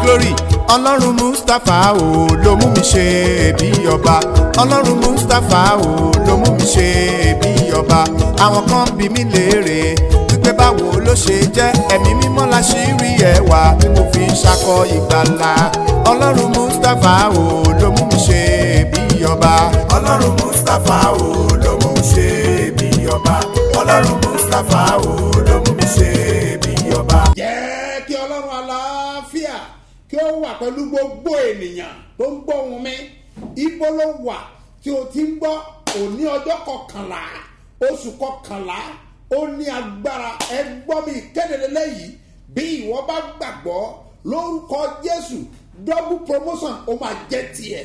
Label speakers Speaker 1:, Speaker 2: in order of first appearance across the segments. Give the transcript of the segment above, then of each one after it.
Speaker 1: glory ọlọ́run mustapha o ló mú mi ṣe bí ọba ọlọ́run mustapha o ló mú mi ṣe bí ọba àwọn kan bí mi léèrè wípé báwo ló ṣe jẹ́ ẹ̀mí mímọ́ la ṣì rí ẹwà tí mo fi ń ṣakọ ìgbàlà ọlọ́run mustapha o ló mú mi ṣe bí ọba ọlọ́run mustapha o ló mú mi ṣe bí ọba ọlọ́run mustapha o ló mú mi ṣe bí ọba.
Speaker 2: jẹ́ kí ọlọ́run aláfíà kí ó wà pẹ̀lú gbogbo ènìyàn tó ń gbọ́ ohùn mi ibo ló wà tí o ti ń gbọ́ òní ọjọ́ kọkànlá oṣù kọkànlá ó ní agbára ẹ gbọ́ mi ìkéde lẹ́yìn bí ìwọ bá gbàgbọ́ lórúkọ jésù double promotion ó máa jẹ́ tiẹ̀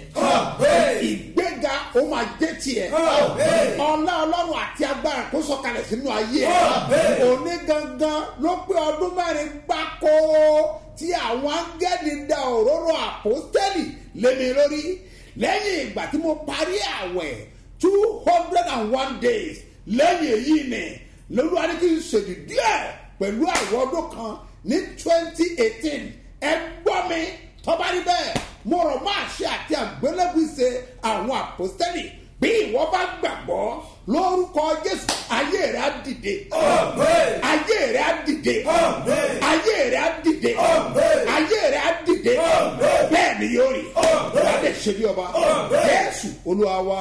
Speaker 2: ìgbéga ó máa jẹ́ tiẹ̀ ọlá ọlọ́run àti agbára kó sọ̀kalẹ̀ sínú ayé ẹ̀ òní gangan ló pé ọdún mẹ́rin gbáko tí àwọn áńgẹ́lì da òróró àpòstẹ́lì lémi lórí lẹ́yìn ìgbà tí mo parí àwẹ̀ two hundred and one days lẹ́yìn èyí ni lóluwà ní kí n ṣèlú díẹ̀ pẹ̀lú àwọn ọdún kan ní twenty eighteen ẹ gbọ́ mi tọ́ba rí bẹ́ẹ̀ mo rọ̀ máa ṣe àti àgbélébùsẹ̀ àwọn àpòstẹ́lì bí ìwọ bá gbàgbọ́ lórúkọ jésù ayé rẹ á dìde ayé rẹ á dìde ayé rẹ á dìde ayé rẹ á dìde bẹ́ẹ̀ ni yóò rí wàá lè ṣe bí ọba jésù olúwa wa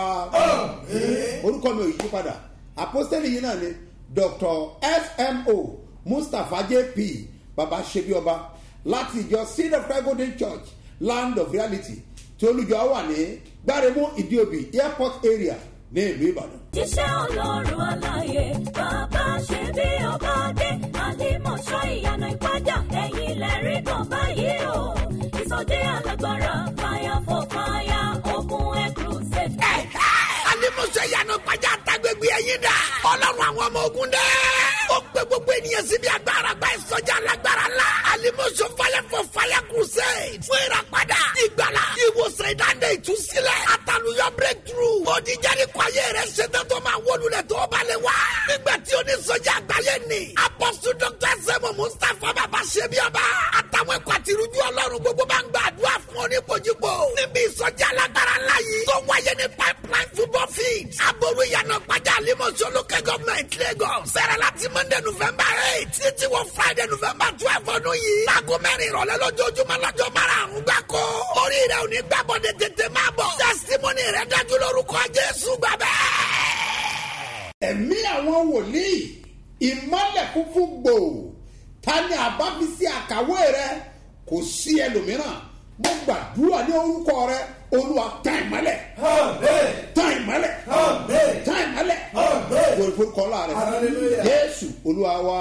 Speaker 2: orúkọ mi ò yí padà àpòstẹ́lì yìí náà ni dr smo mustapha jp baba ṣebí ọba láti ìjọ seed of christ golden church land of reality tí olùjọ wà ní gbáremú ìdíòbí airport area ní ìlú ìbàdàn.
Speaker 3: jíṣẹ́ ọlọ́run aláyé bàbá ṣe bí ọba dé àlìmọ̀ṣọ́ ìyanu ìpájà ẹ̀yìn lẹ́rìí kan báyìí o ìsọjí alágbára fire for fire ogun air crusade.
Speaker 4: alimuso yanu gbajà àtàgbègbè ẹyin dà ọlọ́run àwọn ọmọ ogun dẹ. ó gbé gbogbo ènìyàn síbi agbára gba ìsọjí alágbára la alimuso fire for fire crusade fún ìràpadà ìgbàlá ìwòsàn ìdáǹdè ìtúsílẹ̀ àtàlùyọ breakthrough òdìjáde kọ ayé rẹ ṣetán tó máa wọlúlẹ̀ tó balẹ̀ wá. nígbà tí onísọjí àgbáyé ni apọ́sù dr sẹ́mu mustapha bàbá ṣẹ́bi ọba àtàwọn ẹ̀kọ́ àti irújú ọlọ́run gbogbo bá ń gbàdúrà fún oníbojúbò níbi ìsọjí alágbára ńlá yìí tó wáyé ní pipeline football field aboru ìyànà gbajà limosho local government lagos bẹ̀rẹ̀ láti monday november eight títí wọ friday november twelve ọdún yìí láago mẹ́rin ìrọ̀lẹ́ lójoojúmọ́ lọ́jọ́ márùn-ún gbáko orí rẹ̀ ò ní gbàbọ̀dẹ̀ tètè máa bọ̀ testimony rẹ̀ dájú lórúkọ jésù gbàgbẹ́
Speaker 2: ẹ̀mí àwọn wòlíì ìmọ̀lẹ̀ funfun gbòò ta ni àbá fi sí àkàwé rẹ kò sí ẹlòmíràn mo gbàdúrà ní orúkọ rẹ olúwa tán ìmọ̀lẹ̀ tán ìmọ̀lẹ̀ tán ìmọ̀lẹ̀ wòlíì forúkọ ọlá rẹ jésù olúwa wa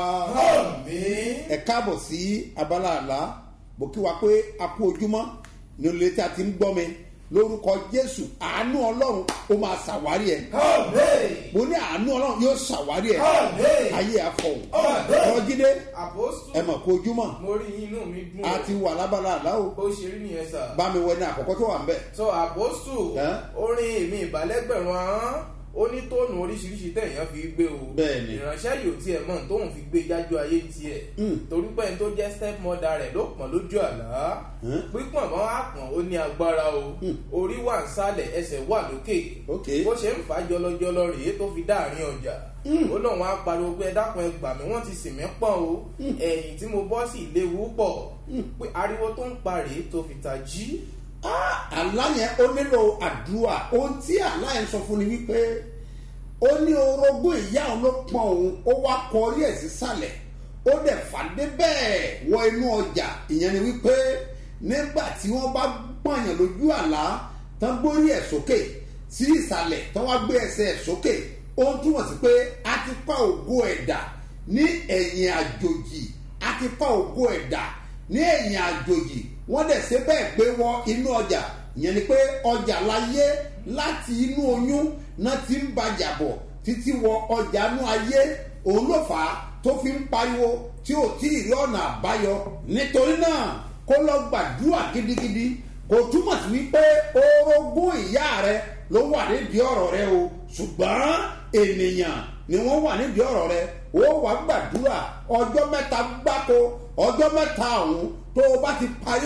Speaker 2: ẹ káàbọ̀ sí abala àlá mo kí wa pé a kú ojúmọ́ ní olè tí a ti ń gbọ́ mi lórúkọ jésù àánú ọlọ́run ó máa ṣàwárí ẹ mo ní àánú ọlọ́run yóò ṣàwárí ẹ ayé àfọwọ́ ọjídé
Speaker 5: Apostle,
Speaker 2: ẹ mọ̀ kó ojúmọ́
Speaker 5: mo rí inú mi dùn
Speaker 2: a ti wà lábala àláwò
Speaker 5: bó ṣe rí nìyẹn sà.
Speaker 2: bá mi wọ ní àkọ́kọ́ tó wà ń bẹ̀.
Speaker 5: so Apostle
Speaker 2: Ẹ́?
Speaker 5: orin èmi ìbálẹ́gbẹ̀rún ahọ́n ó ní tóònù oríṣiríṣi tẹ̀yàn fi gbé o
Speaker 2: Bẹ́ẹ̀ni.
Speaker 5: ìránṣẹ́ yìí ò tiẹ̀ mọ̀ tóun fi gbé jájú ayé tiẹ̀ torí pé ẹni tó jẹ́ step mother rẹ̀ ló pọ̀n lójú àlá pípọ̀n mọ́ àpọ̀n ó ní agbára o orí wà ń sálẹ̀ ẹsẹ̀ wà lókè
Speaker 2: Ok.
Speaker 5: bó ṣe ń fà á jọlọjọlọ rèé tó fi dáàrin ọjà ó lóun á pariwo pé ẹ dákun ẹ gbà mí wọ́n ti sì mí pọ̀n o ẹ̀yìn tí mo bọ́ sí léwu pọ̀ pé ariwo tó ń pa rèé tó fi ta jí
Speaker 2: àlá yẹn ó nílò àdúrà ohun tí àlá yẹn sọ fún ni wípé ó ní orogún ìyá òun ló pọn òun ó wá kọrí ẹ̀ sísàlẹ̀ ó dẹ̀ fàdé bẹ́ẹ̀ wọ inú ọjà ìyẹn ni wípé nígbà tí wọ́n bá pọ̀nyàn lójú àlá tán gbórí ẹ̀ sókè sí ìsàlẹ̀ tán wá gbé ẹsẹ̀ ẹ̀ sókè ó ń túmọ̀ sí pé a ti pa ògo ẹ̀dà ní ẹ̀yìn àjòjì a ti pa ògo ẹ̀dà ní ẹ̀yìn àjòjì wọ́n dẹ̀ ṣe bẹ́ẹ̀ gbé wọ inú ọjà ìyẹn ni pé ọjà láyé láti inú oyún náà ti ń bàjà bọ̀ títí wọ ọjà inú ayé òun ló fà á tó fi ń pariwo tí ò tí ì rí ọ̀nà àbáyọ nítorí náà kó lọ gbàdúrà gidigidi kò túmọ̀ sí wípé orogún ìyá rẹ ló wà nídìí ọ̀rọ̀ rẹ o ṣùgbọ́n ènìyàn ni wọ́n wà nídìí ọ̀rọ̀ rẹ ó wàá gbàdúrà ọjọ́ mẹ́ta gbáko ọjọ́ mẹ́ta ọ̀hún tó o bá ti parí ẹ̀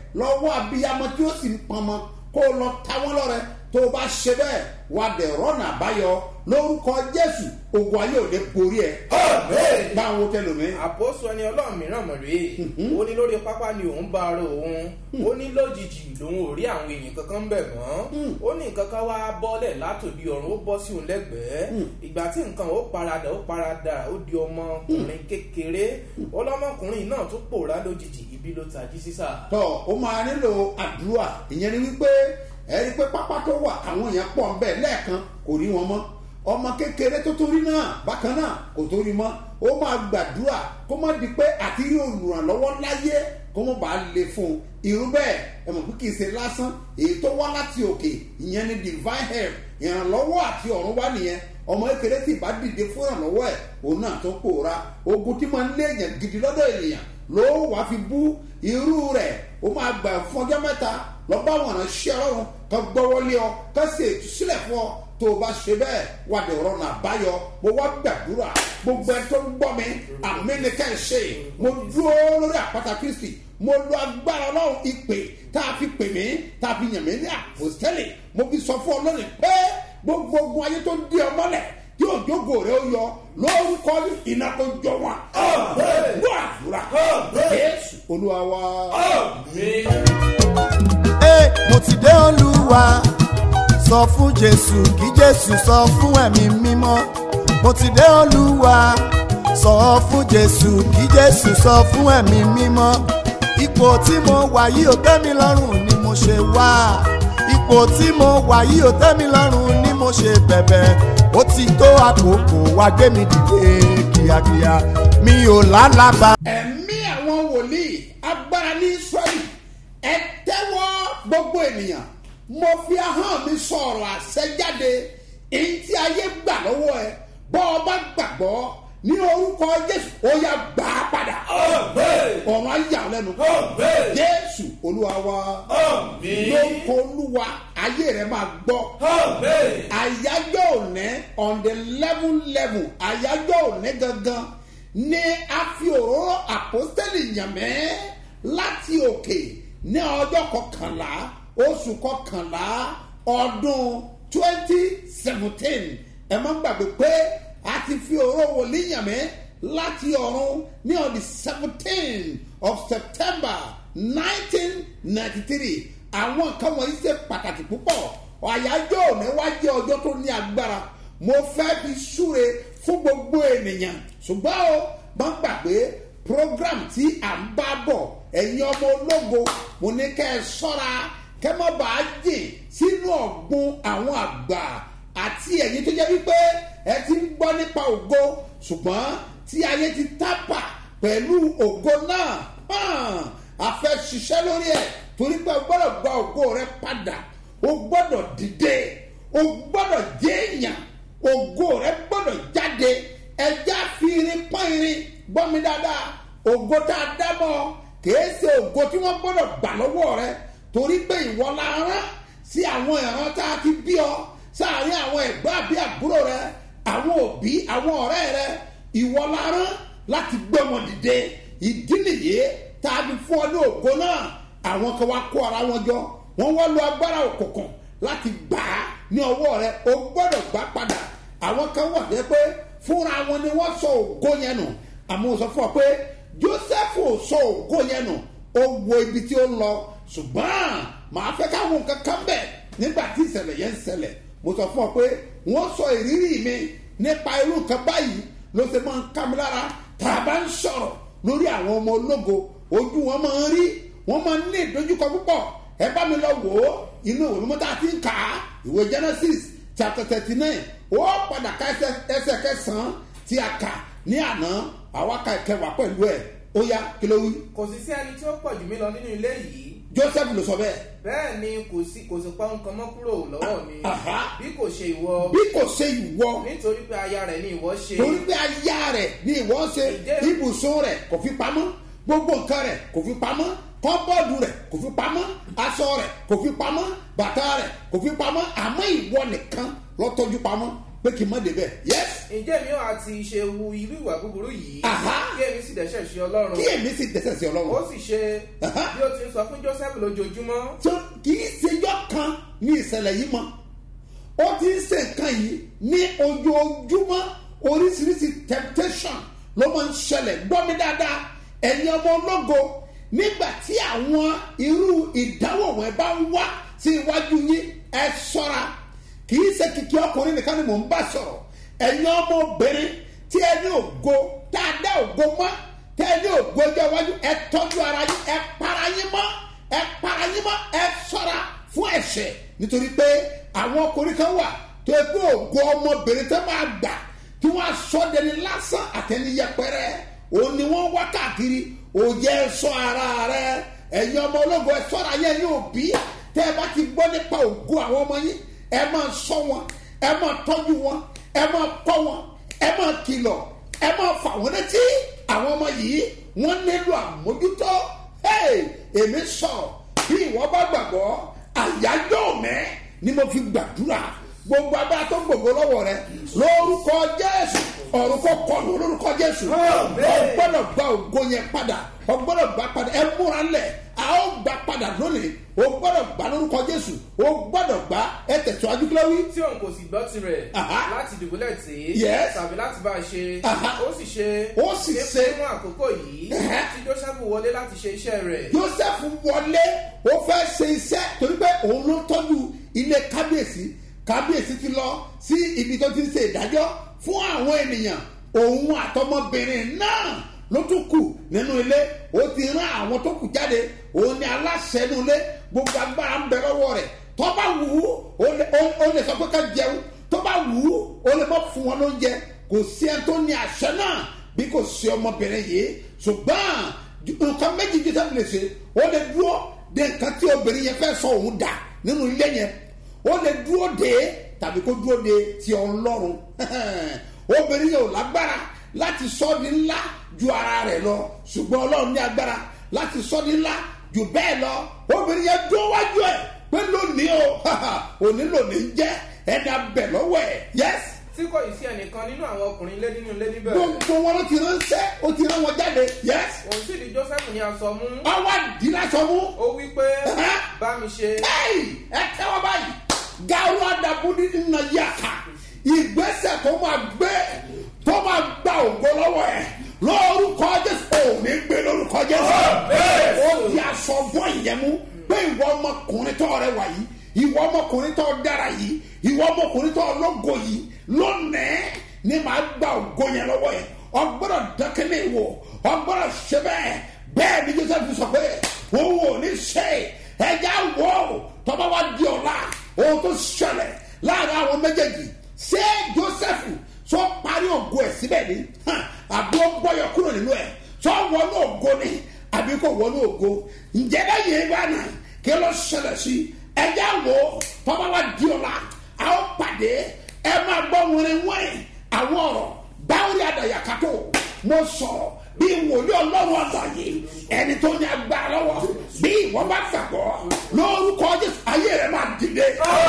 Speaker 2: lọ́wọ́ abiyamọ tí ó sì ń pọnmọ kó o lọ ta wọ́n lọ́rẹ tó o bá ṣe bẹ́ẹ̀ wà dẹ̀ rọ́nà àbáyọ lórúkọ jésù ogun ayé òde borí ẹ. báwo tẹ lómi.
Speaker 5: àpòsù ẹni ọlọ́run mìíràn mọ̀ rèé ó ní lórí pápá ni òun bá ara òun ó ní lójijì lòun ò rí àwọn èèyàn kankan bẹ̀ mọ́ ó ní nǹkan kan wá bọ́lẹ̀ látòdì ọ̀run ó bọ́ sí òun lẹ́gbẹ̀ẹ́ ìgbà tí nǹkan ó paradà ó paradà ó di ọmọkùnrin kékeré ọlọ́mọkùnrin náà tún pòórá lójijì ibi ló tají sísà.
Speaker 2: tọ ó máa nílò àdúrà ìyẹn ni wípé ẹ rí i pé pápá tó wà àwọn èèyàn pọ̀ ń bẹ̀ lẹ́ẹ̀kan kò rí wọn mọ́ ọmọ kékeré tó torí náà bákan náà kò torí mọ́ ó máa gbàdúrà kó má di pé àti rí olùrànlọ́wọ́ láyé kó má bàa le fún un irú bẹ́ẹ̀ ẹ mọ̀ pé kì í ṣe lásán èyí tó wá láti òkè ìyẹn ni divine help ìrànlọ́wọ́ àti ọ̀run wá nìyẹn ọmọ kékeré tí ìbá dìde fún ìrànlọ́wọ́ ẹ̀ òun náà tó pòórá ogun tí máa ń lé èèyàn gidi lọ́dọ̀ ènìyàn ló wàá fi bú irú rẹ̀ ó máa gbà fún ọjọ́ mẹ́ta lọ bá wọn ránṣẹ́ ọlọ́run kan gbọ́wọ́lé ọ kan sì sílẹ̀ fún ọ tó o bá ṣe bẹ́ẹ̀ wà dé ọ̀rọ̀ náà báyọ̀ mo wá gbàdúrà gbogbo ẹ tó ń gbọ́ mi àmì ni ká ẹ ṣe mo dúró lórí àpáta kristi mo lo agbára ọlọ́run ìpè tá a fi pè mí tá a fi yàn mí ní àpòstẹ́lì mo fi sọ fún ọlọ́run pé gbogbo ogun ayé tó di ọ mọ́lẹ̀ tí òjògo rẹ ó yọ lórúkọ iná tó jọ wọn. gbọ́ àdúrà jésù olúwa wa.
Speaker 1: Ẹ, mo ti dé olúwa sọ fún jésù kí jésù sọ fún ẹ̀mí mímọ́ mo ti dé olúwa sọ fún jésù kí jésù sọ fún ẹ̀mí mímọ́ ipò tí mo wà yìí ò tẹ́ mi lọ́rùn ni mo ṣe wá ipò tí mo wà yìí ò tẹ́ mi lọ́rùn ni mo ṣe bẹ̀bẹ̀ ó ti tó àkókò wá gbé mi dìde kíákíá mi ò lálàbà.
Speaker 2: ẹ̀mí àwọn wòlíì agbára ní israẹli ẹ tẹ́wọ́ gbogbo ènìyàn mo fi ahọ́n mi sọ̀rọ̀ àṣẹjáde èyí tí ayé gbà lọ́wọ́ ẹ bọ́ ọ bá gbàgbọ́ ní orúkọ jésù ó yà gbà á padà ọ̀run ayé àwọn lẹ́nu jésù olúwa wa lórúkọ olúwa ayé rẹ máa gbọ́ àyájọ́ òní on the level level àyájọ́ òní gangan ní a fi òróró àpọ́sítẹ́lì yànmẹ́ láti òkè ní ọjọ́ kọkànlá oṣù kọkànlá ọdún twenty seventeen ẹ má gbàgbé pé a ti fi òróró wòlíì yànmẹ́ láti ọ̀run ní on the seventeen of september nineteen ninety three àwọn nǹkan wọ̀nyí ṣe pàtàkì púpọ̀ àyájọ́ òní wá jẹ́ ọjọ́ tó ní agbára mo fẹ́ fi súre fún gbogbo ènìyàn ṣùgbọ́n o má gbàgbé program tí à ń bá bọ̀ ẹ̀yin ọmọ ológo mo ní kẹ́ ẹ sọ́ra kẹ́ mọ́ bàá jìn sínú ọ̀gbun àwọn àgbà àti ẹ̀yin tó jẹ́ wípé ẹ ti ń gbọ́ nípa ògo ṣùgbọ́n tí ayé ti tápà pẹ̀lú ògo náà hàn a fẹ́ ṣiṣẹ́ lórí ẹ̀ torí pé o gbọ́dọ̀ gba ògo rẹ padà o gbọ́dọ̀ dìde o gbọ́dọ̀ jẹ́ èèyàn ògo rẹ gbọ́dọ̀ jáde ẹja fi irin pọ́n irin gbọ́ mi dáadáa ògo tá a dá mọ́ kìí ṣe ògo tí wọ́n gbọ́dọ̀ gbà lọ́wọ́ rẹ torí pé ìwọ la rán sí àwọn ìran tá a ti bí ọ sáàárín àwọn ẹ̀gbọ́n àbí àbúrò rẹ àwọn òbí àwọn ọ̀rẹ́ rẹ ìwọ la rán láti gbé wọn dìde ìdí nìyí tá a fi fún ọ ní ògo náà àwọn kan wá kó ara wọn jọ wọn wá lo agbára òkùnkùn láti gbà á ní ọwọ́ rẹ o gbọ́dọ̀ gbà padà àwọn kan wà dé pé fúnra wọn ni wọ́n sọ ògo yẹn nù àmọ́ sọ fún ọ pé joseph ò sọ ògo yẹn nù ó wo ibi tí ó ń lọ ṣùgbọ́n màá fẹ́ káwọn nǹkan kan bẹ̀ nígbà tí ìṣẹ̀lẹ̀ yẹn ń ṣẹlẹ̀ mo sọ fún ọ pé wọ́n sọ ìrírí mi nípa irú nǹkan báyìí ló ṣe máa ń ká mi lára tá a bá ń sọ̀rọ̀ lórí àwọn ọmọ ológo ojú wọn máa ń rí wọn máa ń ní ìdojúkọ púpọ̀ ẹ bá mi lọ wò ó inú ìwé mímọ́ tá a ti ń kà á ìwé genesis chapter thirty nine ó padà ká ẹsẹ̀ kẹsàn-án tí a kà ní àná àwa ka ìkẹwàá pẹ̀lú ẹ̀ ó yá kí ló wí.
Speaker 5: kò sì sí ẹni tí ó pọ̀ jù mí lọ nínú ilé yìí
Speaker 2: joseph ló sọ bẹ́ẹ̀.
Speaker 5: bẹ́ẹ̀ ni kò sí kò sì pa nǹkan mọ́ kúrò lọ́wọ́ mi
Speaker 2: Aha.
Speaker 5: bí kò ṣe ìwọ
Speaker 2: bí kò ṣe ìwọ
Speaker 5: nítorí pé aya rẹ̀ ni ìwọ ṣe
Speaker 2: torí pé aya rẹ̀ ni ìwọ ṣe
Speaker 5: Ǹjẹ́-
Speaker 2: ibùsùn rẹ̀ kò fi pamọ́ gbogbo nǹkan rẹ̀ kò fi pamọ́ kọ́bọ́ọ̀dù rẹ̀ kò fi pamọ́ aṣọ rẹ̀ kò fi pamọ́ bàtà rẹ̀ kò fi pamọ́ àmọ́ ìwọ nìkan lọ́tọ́jú pamọ́ pé kí n má débẹ̀ yes
Speaker 5: ǹjẹ́ mi ò àti ṣe wu irú ìwà búburú yìí
Speaker 2: Aha.
Speaker 5: kí èmi sì dẹ́sẹ̀ sí ọlọ́run
Speaker 2: kí èmi sì dẹ́sẹ̀ sí
Speaker 5: ó
Speaker 2: ọlọ́run
Speaker 5: sì ṣe
Speaker 2: Aha.
Speaker 5: bí ó ti ń sọ fún joseph lójoojúmọ́
Speaker 2: tó kì í ṣèjọ́ kan ní ìṣẹ̀lẹ̀ yìí mọ́ ó ti ń ṣe nǹkan yìí ní ojoojúmọ́ oríṣiríṣi temptation ló máa ń ṣẹlẹ̀ gbọ́ mi dáadáa ẹ̀yin ọmọ ológo nígbà tí àwọn irú ìdánwò wọn bá ń wá sí iwájú yín ẹ ṣọ́ra kì í ṣe kìkì ọkùnrin nìkan ni mò ń bá sọ̀rọ̀ ẹ̀yin ọmọbìnrin tí ẹ ní ògo tá a dá ògo mọ́ tẹ́ ẹ ní ògo ọjọ́ iwájú ẹ tọ́jú ara yín ẹ para yín mọ́ ẹ para yín mọ́ ẹ ṣọ́ra fún ẹ̀ṣẹ̀ nítorí pé àwọn ọkùnrin kan wà tó yẹ pé ògo ọmọbìnrin tó máa gbà tí wọ́n aṣọ dẹni lásán àtẹni yẹpẹrẹ òun ni wọ́n wá káàkiri òjẹ́ sọ ara rẹ ẹ̀yin ọmọ ológo ẹ ṣọ́ra yẹn ní òbí tẹ́ ẹ bá ti gbọ́ nípa ògo àwọn ọmọ yín ẹ máa sọ wọn ẹ máa tọ́jú wọn ẹ máa kọ́ wọn ẹ máa kìlọ̀ ẹ máa fà wọ́n létí àwọn ọmọ yìí wọ́n nílò àmójútó hey, èmi sọ̀rọ̀ bí ìwọ bá gbàgbọ́ àyájọ́ mẹ́ ni mo fi gbàdúrà gbogbo agbára tó gbogbo lọ́wọ́ rẹ lórúkọ jésù ọ̀run kò kọlu lórúkọ jésù ọgbọ́dọ̀ gba ògo yẹn padà ọgbọ́dọ̀ gba padà ẹ múra lẹ̀ a ó gba padà lónìí o gbọ́dọ̀ gba lórúkọ jésù o gbọ́dọ̀ gba ẹ tẹ̀síwájú kí ló wí.
Speaker 5: tí òun kò sì gbọ́ tirẹ̀
Speaker 2: Aha.
Speaker 5: láti dùbúlẹ̀ tí
Speaker 2: Yes.
Speaker 5: tàbí láti bá a ṣe
Speaker 2: Aha.
Speaker 5: ó sì ṣe
Speaker 2: Ó sì ṣe.
Speaker 5: fún àkókò yìí
Speaker 2: Ẹhẹ́.
Speaker 5: tí joseph wọlé láti ṣe iṣẹ́ rẹ̀
Speaker 2: joseph wọlé ó fẹ́ ṣe iṣẹ́ torí pé òun ló tọ́jú ilé kábíyèsí kábíyèsí ti lọ sí ibi tó ti ń ṣe ìdájọ́ fún àwọn ènìyàn òun àtọmọbìnrin náà ló tún kù nínú ilé ó ti rán àwọn tó kù jáde òun ni aláṣẹ nínú ilé gbogbo agbára ń bẹ lọ́wọ́ rẹ̀ tó bá wù ú ó lè- ó- ó lè sọ pé ká jẹun tó bá wù ú ó lè má fún wọn lóúnjẹ kò sí ẹni tó ní àṣẹ náà bí kò sí ọmọbìnrin yìí ṣùgbọ́n nǹkan méjì joseph lè ṣe ó lè dúró de nǹkan tí obìnrin yẹn fẹ́ sọ òun dà nínú ilé yẹn ó lè dúró de tàbí kó dúró de ti ọlọ́run obìnrin yẹn ò lágbára láti sọ ọ́ di ńlá ju ara rẹ̀ lọ ṣùgbọ́n ọlọ́run ní agbára láti sọ ọ́ di ńlá jù bẹ́ẹ̀ lọ obìnrin yẹn dúró wájú ẹ̀ pé lónìí o òní lónìí ń jẹ́ ẹni abẹ lọ́wọ́ ẹ̀ yẹ́sì
Speaker 5: tí kò yìí sí ẹnìkan nínú àwọn ọkùnrin ilé nínú ilé níbẹ̀
Speaker 2: gbogbo wọn ló ti ránṣẹ́ ó ti rán wọn jáde yes
Speaker 5: òun sì di joseph ní aṣọ mú
Speaker 2: ọwọ́ àdìlásọ mú
Speaker 5: ó wí pé
Speaker 2: Ẹhẹ́.
Speaker 5: bá mi ṣe
Speaker 2: ẹ́ì ẹ tẹ́wọ́ báyìí gàrú àdàbùdí nínú yàtà ìgbésẹ̀ tó máa gbé tó máa gba ògo lọ́wọ́ ẹ̀ lórúkọ jésù òní gbé lórúkọ jésù ó di aṣọ bọ́ ìyẹn mú pé ìwọ ọmọkùnrin tó rẹwà yìí ìwọ ọmọkùnrin tó dára yìí ìwọ ọmọkùnrin tó lógo yìí lónìí ni màá gba ògo yẹn lọ́wọ́ yẹn ọgbọ́dọ̀ dákẹ́lẹ́ wò ọgbọ́dọ̀ ṣe bẹ́ẹ̀ bẹ́ẹ̀ ni joseph sọ pé òun ò ní ṣe ẹja wò ó tọ́ba wa di ọ̀la ohun tó ṣẹlẹ̀ láàrin àwọn méjèèjì ṣé joseph sọ parí ògo ẹ̀ síbẹ̀ ni hàn, àbí ó gbọ́yọ̀ kúrò nínú ẹ̀ sọ wọnú ògo ni àbí kò wọnú ògo ǹjẹ́ bá yẹ bá nà kí ló ṣẹlẹ̀ sí ẹja wò ó tọ́ba wa di ọ̀la a ó pàdé ẹ máa gbọ́ wọrin wọ́n àwọn ọ̀rọ̀ báwo ni àdàyàkátó mo sọ̀rọ̀ bí wòlíì ọlọ́run àgbáyé ẹni tó ní agbára lọ́wọ́ bí ìwọ bá gbàgbọ́ lórúkọ jésù ayé rẹ máa dìde.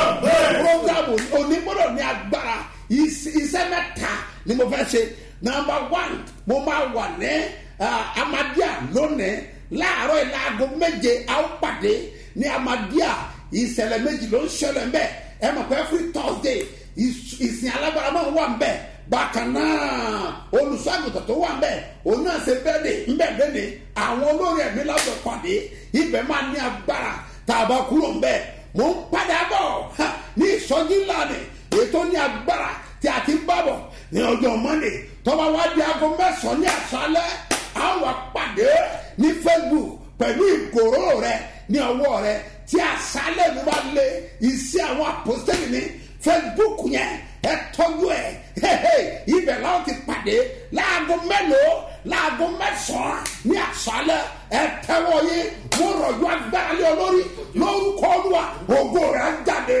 Speaker 2: programu onígbọ́dọ̀ ní agbára is- iṣẹ́ mẹ́ta ni mo fẹ́ ṣe number one mo máa wà ní ah, amadia lónìí láàárọ̀ yìí láago méje a ó pàdé ní amadia ìṣẹ̀lẹ̀ méjì ló ń ṣẹlẹ̀ mbẹ́ ẹ mọ̀ pé every thursday ìs- ìsìn alágbára máa wà mbẹ́ bákan náà olùṣọ́àgùtàn tó wà ń bẹ̀ òun náà ṣe bẹ́ẹ̀dẹ̀ ńbẹ̀ lẹ́nìí àwọn olórí ẹ̀mí lábẹ́ pàdé ibẹ̀ máa ní agbára tá a bá kúrò ń bẹ̀ mò ń padà bọ̀ ha, ní ìsọjí ńlá ni ètò ní agbára tí a ti ń bá bọ̀ ní ọjọ́ monday tọ́ba wá di aago mẹ́sàn-án ní àṣálẹ́ àwọn àpàdé ní facebook pẹ̀lú ìgòrò rẹ ní ọwọ́ rẹ tí àṣálẹ́ mi bá lé iṣẹ́ àwọn àpòsílẹ̀ ní facebook yẹn ẹ tọ́jú ẹ hehe ibẹ̀ láwọn ti pàdé láago mélòó láago mẹ́sàn-án ní àṣálẹ́ ẹ tẹ́wọ́ yé mo rọ̀jò agbára lé olórí lórúkọ olúwa ògo rẹ̀ á jáde.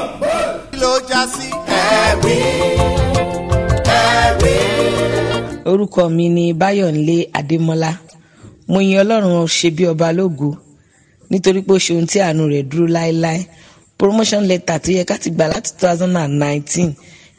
Speaker 1: kí ló já sí ẹ̀rí ẹ̀rí.
Speaker 6: orúkọ mi ni báyọ̀nlé adémọ́lá mo yin ọlọ́run ṣe bí ọba lógo nítorí pé ó ṣe ohun tí àánú rẹ̀ dúró láéláé promotion letter tó yẹ ká ti gbà láti two thousand and nineteen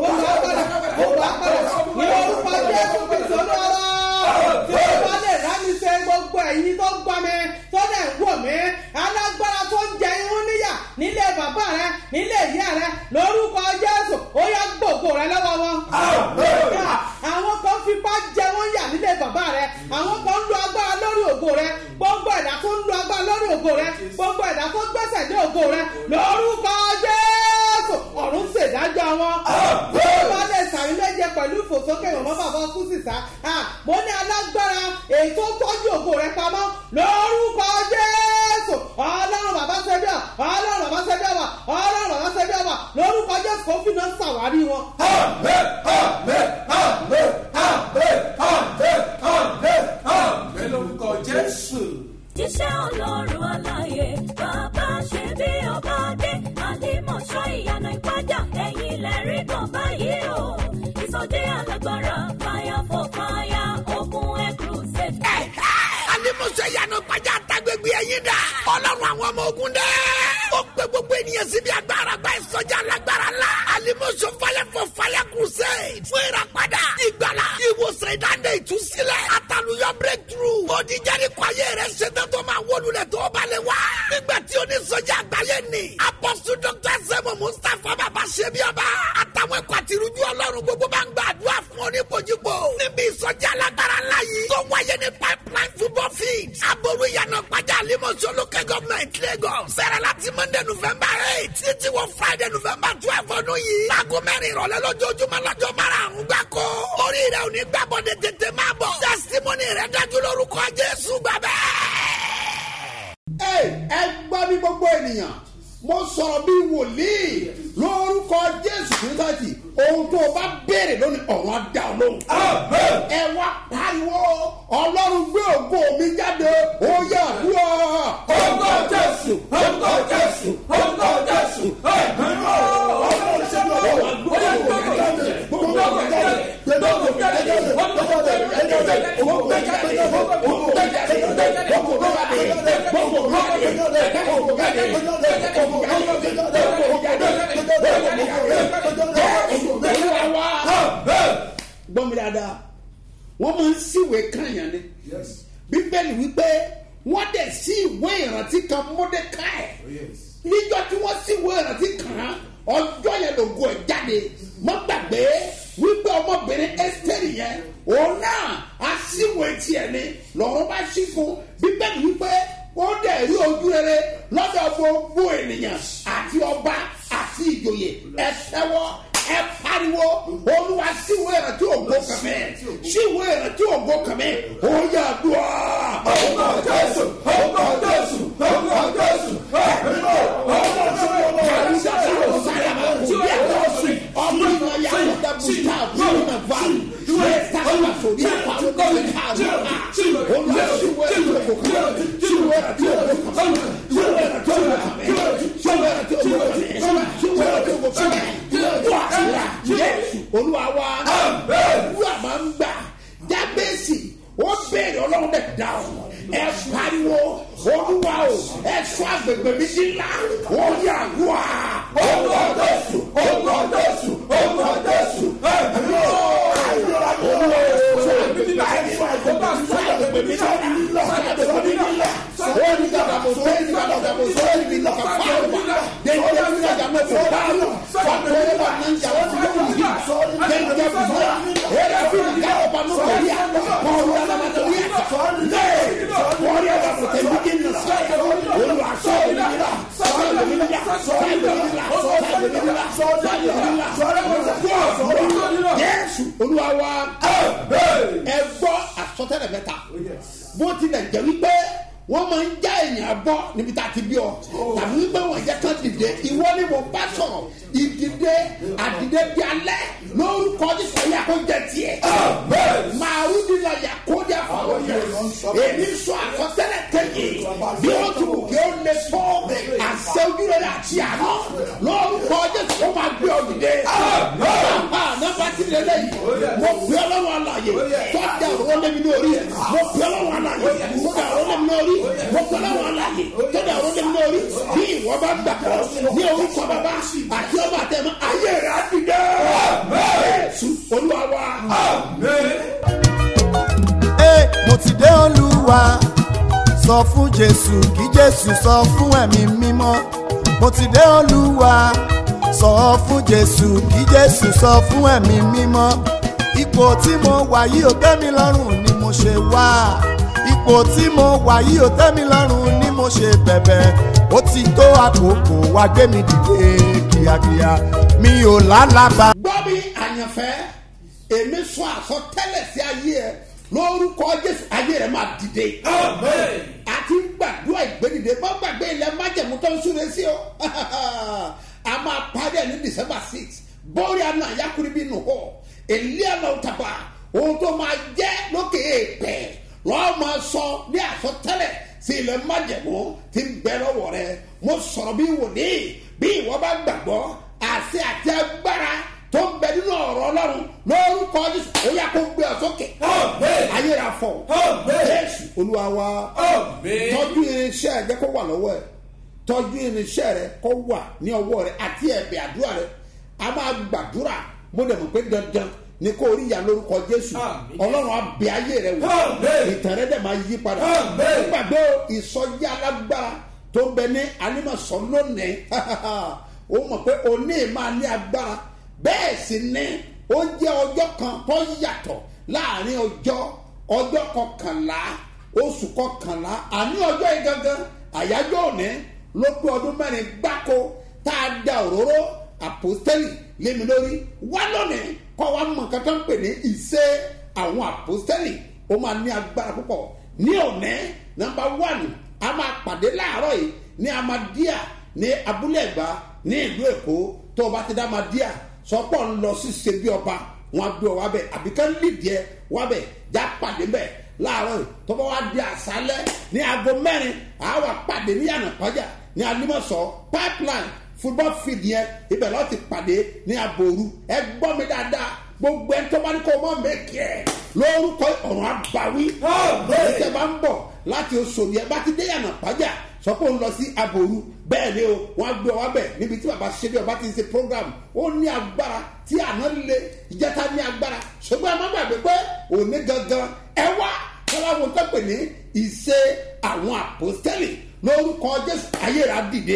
Speaker 7: mo gbà padà mo gbà padà ní orúkọ jésù kristu olúwa tí ó bá lè rá mi ṣe gbogbo ẹ̀yin tó gbọ́ mi tó dẹ̀ ń wò mí alágbára tó ń jẹ irun níyà nílé bàbá rẹ nílé ìyá rẹ lórúkọ jésù ó yá gbòògò rẹ lọ́wọ́ wọn. àwọn kan fipá jẹ wọ́n yà nílé bàbá rẹ àwọn kan ń lo agbára lórí ògo rẹ gbogbo ẹ̀dá tó ń lo agbára lórí ògo rẹ gbogbo ẹ̀dá tó gbẹ́sẹ̀ lé ògo rẹ lórúkọ jésù ọ̀run ṣèdájọ́ wọn. bí ó bá lè sàmì méje pẹ̀lú ìfòsókè ìwọ̀n bàbá kú sísá mo ní alágbára èyí tó tọ́jú ògo rẹ pamọ́ lórúkọ jésù ọlọ́run bàbá ṣẹbíà ọlọ́run bàbá ṣẹbíà wà ọlọ́run bàbá ṣẹbíà wà lórúkọ jésù kò fi náà ṣàwárí wọn.
Speaker 5: lórúkọ jésù.
Speaker 3: jíṣẹ́ ọlọ́run aláyé bàbá ṣe bí ọba dé àlìmọ̀ṣọ́ ìyànà ìpájà ẹ̀yìn lẹ́rí kan báyìí o ìsọdẹ alágbára fire for fire ogun air crusade.
Speaker 4: alimuso yanu gbajà tagbegbe ẹyin dà ọlọ́run àwọn ọmọ ogun dẹ. ó pe gbogbo ènìyàn síbi agbára gba ìsọjà lágbára la alimuso fire for fire crusade fún ìràpadà ìgbàlá ìwòsàn ìdáǹdè ìtúsílẹ̀ àtàlùyọ breakthrough òdìjáde kọ ayé rẹ ṣetán tó máa wọlúlẹ̀ tó balẹ̀ wá. nígbà tí onísọjà àgbáyé ni apọ́sù dr sẹ́mu mustapha bàbá ṣẹ́bíọ́ba àtàwọn ẹ̀kọ́ àtirújú ọlọ́run gbogbo bá ń gbàdúrà fún oníkojúgbò níbi ìsọjà alágbára ńlá yìí tó wáyé ní pipeline football field aboru ìyànà pàjá àlímọ̀ àlìmọ̀ṣọ́ local government lagos sẹ́rẹ̀ láti monday november eight títí wọ friday november twelve ọdún yìí láago mẹ́rin ìrọ̀lẹ́ lójoojúmọ́ lọ́jọ́ márùn-ún gbáko orí rẹ̀ ò ní gbàbọ̀dẹ̀ tètè máa bọ̀ testimony rẹ̀ dájú lórúkọ jésù gbàgbẹ́.
Speaker 2: ẹ ẹ gbọ́ bí gbogbo ènìyàn mo sọ̀rọ̀ bí wòlíì lórúkọ jésù kristu ohun tó o bá béèrè lónìí ọ̀run á dá ọ lóhùn. ẹ wá pariwo ọlọ́run gbé ògo mi jáde ó yà dúró.
Speaker 7: Orúkọ Jésù, orúkọ Jésù, orúkọ Jésù, ẹ̀mí mọ́. Ọlọ́run ṣe mọ́. Ó yẹ kó kọ̀ jáde. Gbogbo ọkọ̀ jáde. Gbogbo ọkọ̀ jáde. Gbogbo ọkọ̀ jáde. Gbogbo ọkọ̀ jáde. Gbogbo ọkọ̀ jáde. Gbogbo ọkọ̀ jáde. Gbogbo ọkọ̀ jáde. Gbogbo ọkọ̀ jáde. Gbogbo ọkọ̀
Speaker 2: olúwa wá gbọ́ mi dáadáa wọ́n máa ń síwèé kànyàn ni bíbélì wípé wọ́n dẹ̀ sí ìwé ìrántí kan mọ́dékáì níjọ́ tí wọ́n sí ìwé ìrántí kan ọjọ́ yẹn lògo ẹ̀ jáde mọ́ gbàgbé wípé ọmọbìnrin ẹ́sítẹ́rì yẹn òun náà á síwèé tiẹ̀ ni lọ́rọ́ bá sí fún bíbélì wípé ó dẹ̀ rí ojú rere lọ́dọ̀ gbogbo ènìyàn àti ọba àti ìjòyè ẹ tẹ́wọ́ ẹ pariwo olúwa síwèé ìrántí ògo kàmẹ́ síwèé ìrántí ògo kàmẹ́ ó yà dùn ọ́.
Speaker 7: Orúkọ Jésù, orúkọ Jésù, orúkọ Jésù, ẹ̀mí mọ́. Ọlọ́run ṣe mọ́.
Speaker 2: olúwa wa olúwa máa ń gbà jábẹ́sì ó béèrè ọlọ́run dẹ̀ dá o ẹ pariwo olúwa o ẹ sọ agbègbè mi di ńlá ó yà wá.
Speaker 7: Orúkọ Jésù, orúkọ Jésù, orúkọ Jésù, ẹ̀mí mọ́.
Speaker 2: olúwa o sọ agbègbè mi di ńlá sọ agbègbè mi di ńlá sọ agbègbè mi di ńlá ó ní kàkà mo sọ ní kàkà mo sọ ní kàkà mo sọ fáwọn dèjé mi kàkà mo sọ fáwọn fàtọ́lẹ́ bá ní ìjà wọn fún mi yìí dèjé mi sọ èrè fún mi ká ọba mo sọ yà kọ́ ọ̀rọ̀ yàrá ma sọ yà lé wọ́n yà wà fún tẹ̀lé kí n sọ yà olùwà sọ èmi nílá sọ èmi nílá sọ èmi nílá sọ èmi nílá sọ èmi nílá yẹ́sù olúwa wa ẹ gbọ́ àsọtẹ́lẹ̀ mẹ́ta bó tilẹ̀ jẹ́ wípé wọ́n máa ń já èèyàn bọ́ níbi tá a ti bí ọ tàbí wípé wọ́n jẹ́ kán dìde ìwọ ni mo bá sọ̀rọ̀ ìdìde àdìde bí alẹ́ lórúkọ Jésù yà kó jẹ tiẹ̀ màrú nílò yà kó jẹ fọwọ́ yẹ èmi sọ àkọsílẹ̀ kẹ́yìn bí ó ti wù kí ó lè fọ́ àṣẹ ojúlẹ̀ àti àná lórúkọ Jésù ó máa gbé ọ dìde nọ́mbà tí lè lẹ́yìn mo gbé ọlọ́run àlàyé tọ́jà òró lẹ́mi ní orí mo gbé ọlọ́run àlàyé tọ́jà òró lẹ́mi ní orí mo gbé ọlọ́run àlàyé tọ́jà òró lẹ́mi ní orí bí ìwọ bá gbàgbọ́ ní orúkọ bàbá àti ọmọ àtẹmọ ayé rẹ̀ á ti dẹ́ Jésù olúwa wa.
Speaker 1: Ẹ, mo ti dé olúwa sọ fún jésù kí jésù sọ fún ẹ̀mí mímọ́ mo ti dé olúwa sọ fún jésù kí jésù sọ fún ẹ̀mí mímọ́ ipò tí mo wà yìí ò tẹ́ mi lọ́rùn ni mo ṣe wá ipò tí mo wà yìí ò tẹ́ mi lọ́rùn ni mo ṣe bẹ̀bẹ̀ ó ti tó àkókò wá gbé mi dìde kíákíá mi ò lálàbà.
Speaker 2: gbọ́ mi àyànfẹ́ èmi sọ àsọtẹ́lẹ̀ sí ayé ẹ lórúkọ jésù ayé rẹ máa dìde. àti gbàdúrà ìgbédìde má gbàgbé ilẹ̀ májẹ̀mú tó ń súre sí o a máa parí ẹ̀ ní december six bọ́ọ̀rì àná àyàkùnrin bíi nù hó èlé àná òtàbà ohun tó máa jẹ́ lókè èèpẹ̀ lọ́ọ́ máa sọ ní àsọtẹ́lẹ̀ sí ilẹ̀ májẹ̀mú tí ń bẹ lọ́wọ́ rẹ mo sọ̀rọ̀ bí wòlíì bí ìwọ bá gbàgbọ́ àṣẹ àti agbára tó ń bẹ nínú ọ̀rọ̀ ọlọ́run lórúkọ jésù ó yà kó gbé ọ sókè ayé ra fọ jésù olúwa wa tọ́jú irinṣẹ́ ẹ̀ jẹ́ kó wà lọ́wọ́ ẹ̀ tọ́jú irinṣẹ́ rẹ kó wà ní ọwọ́ rẹ àti ẹ̀bẹ̀ àdúrà rẹ a máa gbàdúrà mo dẹ̀ mọ̀ pé dandan ni kó rí ìyá lórúkọ jésù ọlọ́run abẹ ayé rẹ wò ìtàn rẹ dẹ̀ máa yí padà gbàgbé ìsọjí alágbára tó ń bẹ ní alimọ̀sọ́ lónìí ó mọ̀ pé òní máa ní agbára bẹ́ẹ̀ sì ni ó jẹ́ ọjọ́ kan tó yàtọ̀ láàrin ọjọ́ ọjọ́ kọkànlá oṣù kọkànlá àní ọjọ́ yìí gangan àyájọ́ òní ló pé ọdún mẹ́rin gbáko tá a da òróró àpòstẹ́lì lémi lórí wá lónìí kọ́ wa mọ̀ nǹkan tó ń pè ní ìṣe àwọn àpòstẹ́lì ó máa ní agbára púpọ̀ ní òní nọmba one a máa pàdé láàárọ̀ yìí ní amadíà ní abúlé ẹ̀gbá ní ìlú èkó tó o bá ti dá amadíà sọpọ̀ ń lọ sí ṣebí ọba wọn á gbé ọ wábẹ̀ àbí ká lídìí ẹ wábẹ̀ já pàdé bẹ́ẹ̀ láàárọ̀ yìí tó bá wá di àṣálẹ́ ní aago mẹ́rin àwa pàdé ní yànnà pàjá ní alimọ̀sọ̀ pipeline football field yẹn ibẹ̀ lọ́ọ́ ti pàdé ní aboru ẹ gbọ́ mi dáadáa gbogbo ẹni tó bá ní kó mọ́ mẹ́kì ẹ̀ lórúkọ ọ̀run àbáwí ẹsẹ̀ bá ń bọ̀ láti oṣòdì ẹ bá ti dé yànnà pàjá sọ pé ó ń lọ sí aboru bẹ́ẹ̀ ni o wọ́n á gbé ọ wá bẹ̀ níbi tí bàbá ṣe bí ọba ti ń ṣe program ó ní agbára tí àná le ìjẹta ní agbára ṣùgbọ́n ẹ má gbàgbé pé òní gangan ẹ wá kọ́láwo tó pè ní ìṣe àwọn àpòstẹ́lì lórúkọ jésù ayéra dìde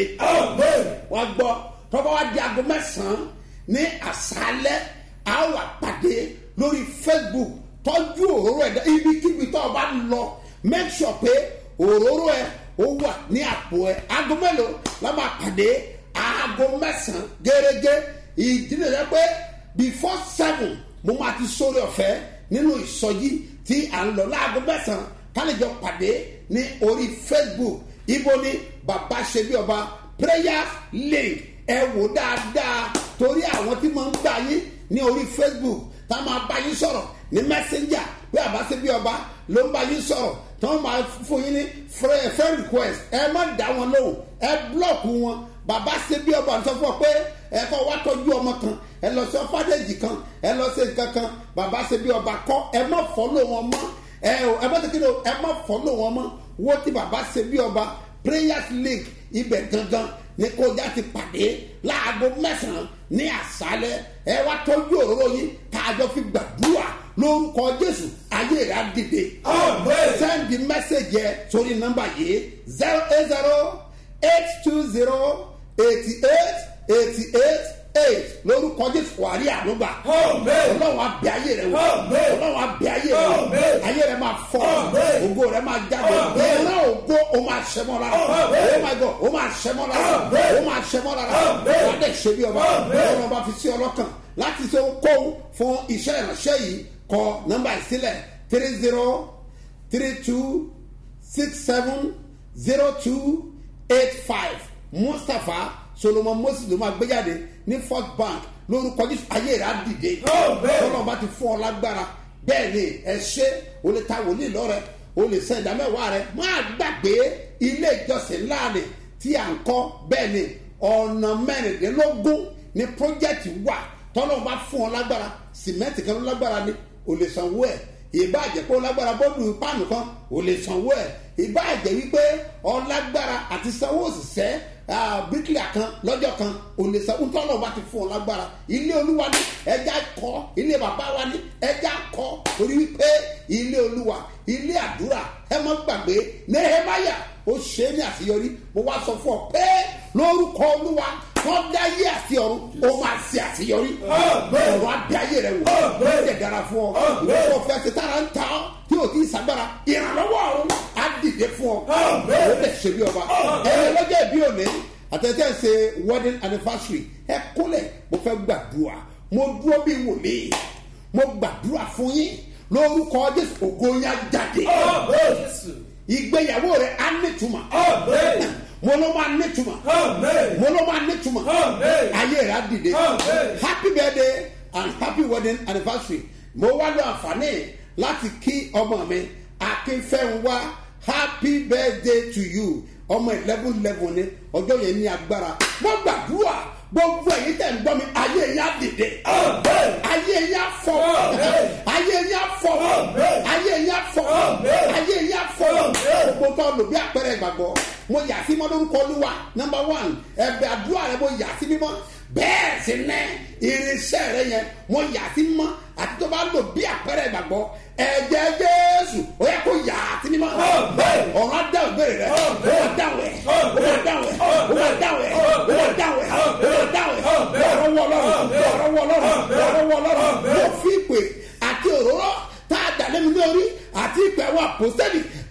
Speaker 2: wọ́n gbọ́ tọ́ba wá di aago mẹ́sàn-án ní àṣálẹ́ a wà pàdé lórí facebook tọ́jú òróró ẹ̀dá ibikíbi tó o bá ń lọ make sure pé òróró ẹ̀ ó wà ní àpò ẹ̀ aago mélòó la máa pàdé aago mẹ́sàn-án gẹ́gẹ́ ìdílé rẹ pé before seven mo máa ti sórí ọ̀fẹ́ nínú ìsọjí tí à ń lọ láago mẹ́sàn-án kálíjọ pàdé ní orí facebook ibo ni bàbá ṣe bí ọba prayer link ẹ wò dáadáa torí àwọn tí máa ń gbà yín ní orí facebook tá a máa bá yín sọ̀rọ̀ ní messenger bí bàbá ṣe bí ọba ló ń bá yín sọ̀rọ̀ tí wọ́n máa fún yín ní friend request ẹ má dá wọn lóhùn ẹ blọọkù wọn bàbá ṣe bí ọba sọ fún ọ pé ẹ kọ́ wá tọ́jú ọmọ kan ẹ lọ sí ọfádẹ́jì kan ẹ lọ sí nǹkan kan bàbá ṣe bí ọba kọ́ ẹ má fọ́lọ́ wọn mọ́ ẹ ẹ bá tẹ́kẹ́ ẹ má fọ́lọ́ wọn mọ́ wo ti bàbá ṣe bí ọba prayers link ibẹ̀ gangan ní kọjá ti pàdé láago mẹ́sàn-án ní àṣálẹ̀ ẹ wá tọ́jú òróró yín káàjọ fi gbàdúrà lórúkọ jésù ayé rẹ̀ á dìde. sẹ́ndì mẹ́sẹ̀gì ẹ sórí nọ́mbà yìí zero eight zero eight two zero eighty eight eighty eight eight lórúkọ jésù wàrí ànúgbà ọlọ́run abẹ ayé rẹ wò ọlọ́run abẹ ayé rẹ wò ayé rẹ máa fọ ògo rẹ máa jáde ìran ògo o máa ṣẹmọ lára oh my god o máa ṣẹmọ lára o máa ṣẹmọ lára wà á dẹ̀ ṣe bí ọba ọlọ́run ọba fi sí ọlọ́kàn láti ṣe ohunkóhun fún iṣẹ́ ìránṣẹ́ yìí kọ nọ́mbà ìsílẹ̀ three zero three two six seven zero two eight five mustapha solomon moses ló máa gbé jáde ní first bank lórúkọ jésù ayé rẹ á dìde tọ́lọ́ bá ti fún ọ lágbára bẹ́ẹ̀ ni ẹ ṣe o lè ta wòlíì lọ́rẹ̀ o lè sẹ́ ìdámẹ́wàá rẹ máa gbàgbé ilé ìjọsìn láàrin tí à ń kọ́ bẹ́ẹ̀ ni ọ̀nà mẹ́rìndínlógún ní pọ́jẹ́tì wà tọ́lọ́ bá fún ọ lágbára sìmẹ́ǹtì kan ló lágbára ni o lè sanwó ẹ̀ ìbá àjẹpọ̀ lágbára bọ́ọ̀lù páànù kan o lè sanwó ẹ̀ ìbá àjẹ wípé ọlágbára àti sanwó òṣìṣẹ́ bíríkìlà kan lọ́jọ́ kan ò lè sanwó tọ́lọ̀ bá ti fún ọ lágbára ilé olúwa ní ẹja kọ́ ilé bàbá wa ní ẹja kọ́ torí wípé ilé olúwa ilé àdúrà ẹ má gbàgbé nehemaya ó ṣe é ní àṣeyọrí mo wá sọ fún ọ pé lórúkọ olúwa wọn dá yé àti ọrùn ó máa ṣe àṣeyọrí ọrùn abẹ ayé rẹ wò ó lè dára fún ọ ìwé kò fẹ́ ṣe tára ń ta ọ tí o ti sàgbára ìrànlọ́wọ́ ọ̀run á dìde fún ọ ó lè ṣe bí ọba ẹ̀rọ lọ́jọ́ ìbí òní àtẹ̀tẹ̀ ṣe wedding anniversary ẹ kúnlẹ̀ mo fẹ́ gbàdúrà mo dúró bí wòlíì mo gbàdúrà fún yín lórúkọ jésù ògo yín á jáde ìgbéyàwó rẹ á nítumọ̀ mo ló máa nítumọ̀ mo ló máa nítumọ̀ ayé rẹ á dìde happy birthday and happy wedding anniversary mo wá lọ àǹfààní láti kí ọmọ mi akínfẹ́ńwá happy birthday to you ọmọ eleven eleven ni ọjọ́ yẹn ní agbára mo gbàdúrà gbogbo ẹ̀yin tẹ̀ ń gbọ́ mi ayé yẹn á dìde ayé yẹn á fọ ayé yẹn á fọ ayé yẹn á fọ ayé yẹn á fọ gbogbo tó lò bí àpẹẹrẹ ìgbàgbọ́ mo yà sí mọ́ lórúkọ olúwa number one ẹ̀bẹ̀ àdúrà rẹ mo yà sí mímọ́ bẹ́ẹ̀ sì ní irinṣẹ́ rẹ yẹn mo yà sí mímọ́ àti tó bá lò bí àpẹẹrẹ ìgbàgbọ́ ẹ̀jẹ̀ jésù ó yẹ kó yà á sí mímọ́ ọ̀rọ̀ adá ògbére rẹ ó wà dáwẹ̀ ó wà dáwẹ̀ ó wà dáwẹ̀ ó wà dáwẹ̀ ó wà dáwẹ̀ lọ́rọ̀ wọ lọ́rọ̀ lọ́rọ̀ wọ lọ́rọ̀ lọ́rọ̀ wọ lọ́rọ̀ mo fi ìpè àti òróró tá a dà lẹ́nu lórí àti ìpè àwọn àpòsẹ́lì tá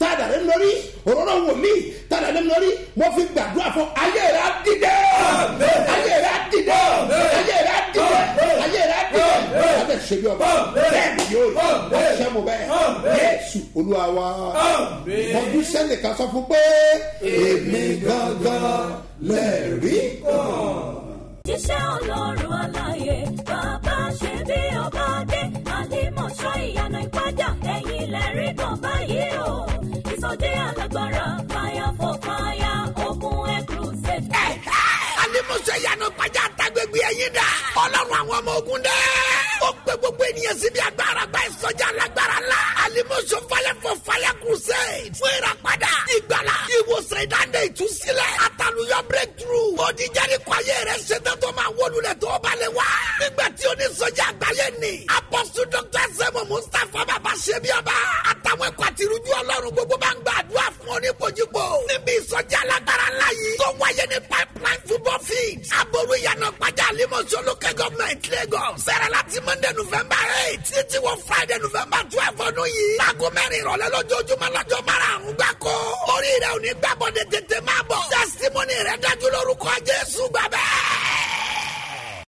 Speaker 2: tá a dàrẹ́ lórí òróró wòlíì tá a dàrẹ́ lórí mo fi gbàdúrà fún ayé rẹ̀ á dìde ayé rẹ̀ á dìde ayé rẹ̀ á dìde ayé rẹ̀ á dìde lábẹ́ ṣe bí ọba bẹ́ẹ̀ ni yóò rí ọ̀ṣẹ́ mo bẹ́ẹ̀ yéésù olúwa wa mọ̀jú sẹ́nìkan sọ fún pé èmi gangan lẹ́ẹ̀rí kan
Speaker 3: jíṣẹ́ ọlọ́run aláyé bàbá ṣe bí ọba dé àlìmọ̀ṣọ́ ìyànà ìpájà ẹ̀yìn lẹ́rìí kan báyìí o ìsọdẹ alágbára fire for fire ogun air crusade.
Speaker 4: alimuso yanu pàjá àtàgbègbè ẹyin dà ọlọ́run àwọn ọmọ ogun dẹ́. ó gbé gbogbo ènìyàn síbi agbára gba ìsọjà alágbára la alimuso fire for fire crusade fún ìràpadà ìgbàlá ìwòsàn ìdáǹdè ìtúsílẹ̀ àtàlùyọ breakthrough òdìjẹ́rì kọ́yé rẹ̀ ṣetán tó máa wọlúlẹ̀ tó balẹ̀ wá. nígbà tí onísọjà àgbáyé ni apọ́sù dr sẹ́mu mustapha bàbá ṣẹ́bíọ́ba àtàwọn ẹ̀kọ́ àtirújú ọlọ́run gbogbo bá ń gbàdúrà fún oníbojúbò níbi ìsọjà alágbára ńlá yìí tó wáyé ní pipeline football field aboru ìyànà pàjá àlímọ̀ṣọ́ local government lagos sẹ̀rẹ̀ láti monday november eight títí wọ friday november twelve ọdún yìí láago mẹ́rin ìrọ̀lẹ́ lójoojúmọ́ lọ́jọ́ márùn-ún gbáko orí rẹ̀ ò ní gbàbọ̀dé tètè máa bọ̀ testimony rẹ̀ dájú lórúkọ jésù gbàbẹ́